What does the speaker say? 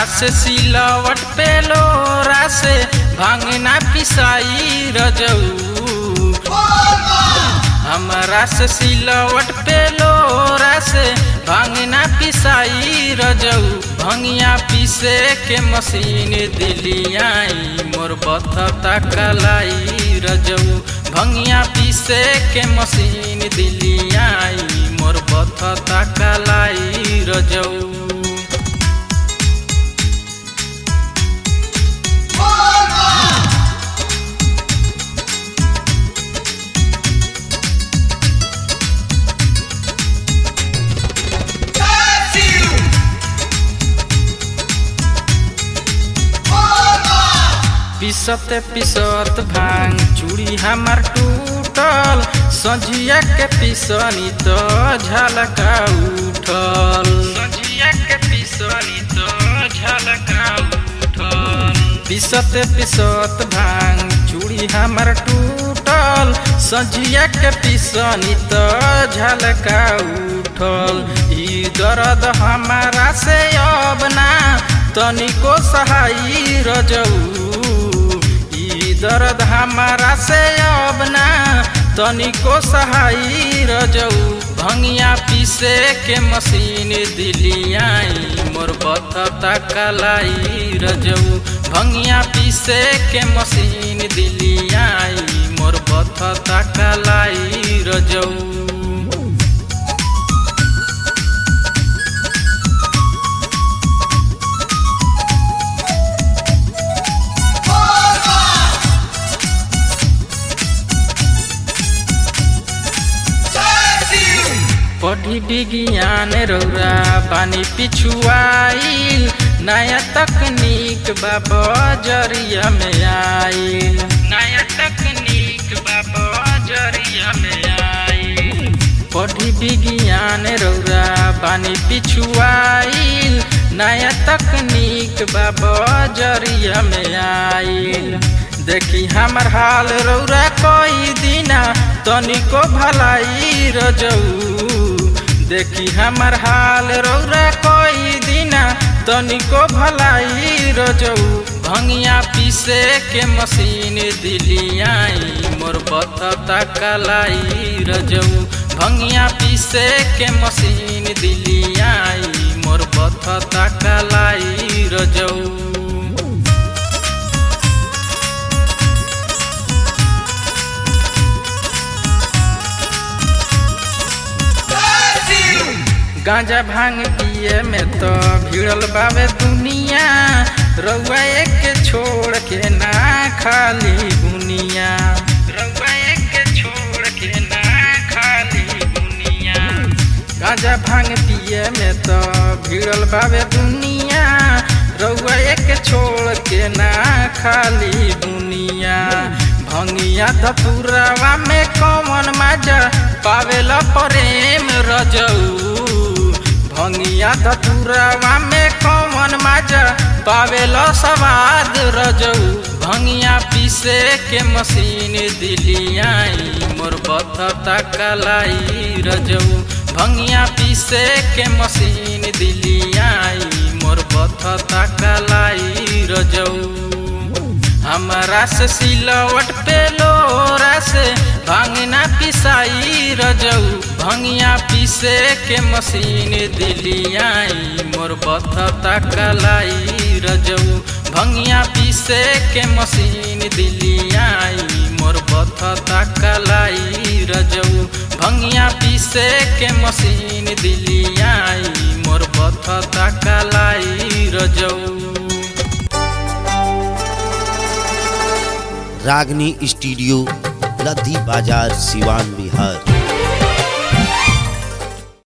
से सिलवट पे लोरा से भांगना पिसाई रजऊ हमरा से सिलवट पे लोरा से भांगना पिसाई रजऊ भंगिया पीसे के मशीन दिलियाई मोर बथता कलाई रजऊ भंगिया पीसे के मशीन दिलियाई मोर बथता कलाई रजऊ पिसत पिसत भांग चूड़ी हमार टूटल सझिया के पिसनी तो झलका उठल सझिया के पिसनी तो झलका उठल पिसत पिसत भांग चूड़ी हमार टूटल सझिया के पिसनी तो झलका उठल ई दर्द हमारा से अब ना तनिको सहाई रजऊ दर्द हमारा से अब ना तनिको सहाई रजऊ भंगिया पीसे के मशीन दिलियाई मोर बथता कलाई रजऊ भंगिया पीसे के मशीन दिलियाई मोर बथता कलाई रजऊ पढ़ी विज्ञान रौरा पानी पिछुआईल नया तकनीक बा बजरिया में आईल नया तकनीक बा बजरिया में आईल पढ़ी विज्ञान रौरा पानी पिछुआईल नया तकनीक बा बजरिया में आईल देखी हमर हाल रौरा कोई दिना तनिको भलाई रजऊ देखी हमर हाल रौरा कोई दिना तनिको भलाई रजऊ भंगिया पीसे के मशीन दिलियाई मोर बथता कलाई रजऊ भंगिया पीसे के मशीन दिलियाई मोर बथता कलाई रजऊ गांजा भांग पिए में तो भिड़ल बावे दुनिया रउआ एक छोड़ के ना खाली दुनिया रउआ एक छोड़ के ना खाली दुनिया गांजा भांग पिए में तो भिड़ल बावे दुनिया रउआ एक छोड़ के ना खाली दुनिया भंगिया धतुरवा में कौन मजा पावेला प्रेम रजऊ भंगिया धतुरवा में कौन मजा पावेला सवाद रजऊ भंगिया पीसे के मशीन दिलियाई मोर बथता कलाई रजऊ भंगिया पीसे के मशीन दिलियाई मोर बथता कलाई रजऊ हमरा से सिलवट पे लोरा से भांगना पिसाई रजऊ भंगिया पीसे के मशीन दिलियाई मोर बथता कलाई रजऊ भंगिया पीसे के मशीन दिलियाई मोर बथता कलाई रजऊ भंगिया पीसे के मशीन दिलियाई मोर बथता कलाई रजऊ रागनी स्टूडियो लद्दी बाजार सिवान बिहार